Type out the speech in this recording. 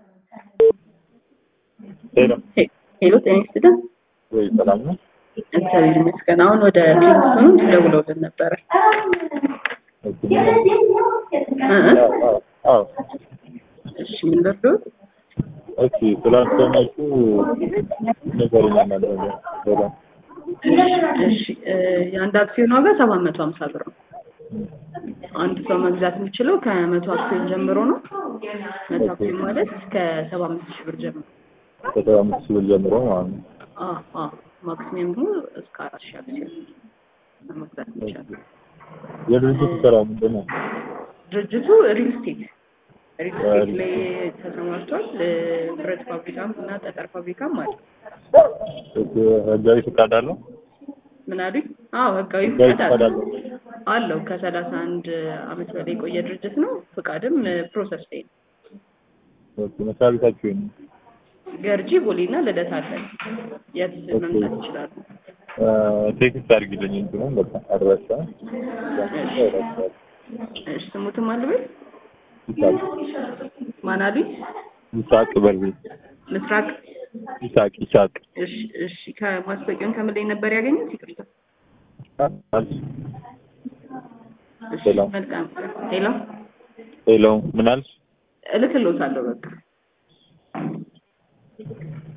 ሄሎ ሄሎ ጤና ይስጥልን። ወይ ሰላም ነው? እግዚአብሔር ይመስገን። አሁን ወደ ክሊኒክ ሆኖ ደውለውልን ነበረ። ኦኬ እ እ አዎ አዎ እሺ ምን ልርዶት? ኦኬ ስላልሰማችሁ ንገሩኝ እናንተ በጣም እሺ እ የአንድ አክሲዮን ዋጋ ሰባት መቶ ሀምሳ ብር ነው። አንድ ሰው መግዛት የሚችለው ከመቶ አክሲዮን ጀምሮ ነው። መቶ አክሲዮን ማለት እስከ ሰባ አምስት ሺህ ብር ጀምሮ ከሰባ አምስት ሺህ ብር ጀምሮ ማለት ነው። አ አ ማክሲመም ደግሞ እስከ አራት ሺህ አክሲዮን መግዛት የሚቻለው የድርጅቱ ስራ ምንድን ነው? ድርጅቱ ሪል ስቴት ሪል ስቴት ላይ ተሰማርቷል። እ ብረት ፋብሪካም እና ጠጠር ፋብሪካም አለ። ኦኬ ህጋዊ ፈቃድ አለው? ምን አሉኝ? አዎ ህጋዊ ህጋዊ ፍቃድ ፈቃድ አለው አለው? አለው ከሰላሳ አንድ አመት በላይ የቆየ ድርጅት ነው። ፍቃድም ፕሮሰስ ላይ ነው። ኦኬ መስሪያ ቤታችሁ የት ነው? ገርጂ ቦሌና ልደታ አለን። የት መምጣት ይችላሉ? አ፣ ቴክስት አድርጊልኝ እንትኑን በቃ አድራሻ እሺ ስሙትም አልበል ይሳቅ ማን አሉኝ? ይሳቅ በርቤ ምስራቅ ይሳቅ ይሳቅ እሺ እሺ ከማስታወቂያውን ከምን ላይ ነበር ያገኙት? ይቅርታ እሺ ሄሎ። መልካም ሄሎ ሄሎ ምን አልሽ? እልክልዎታለሁ በቃ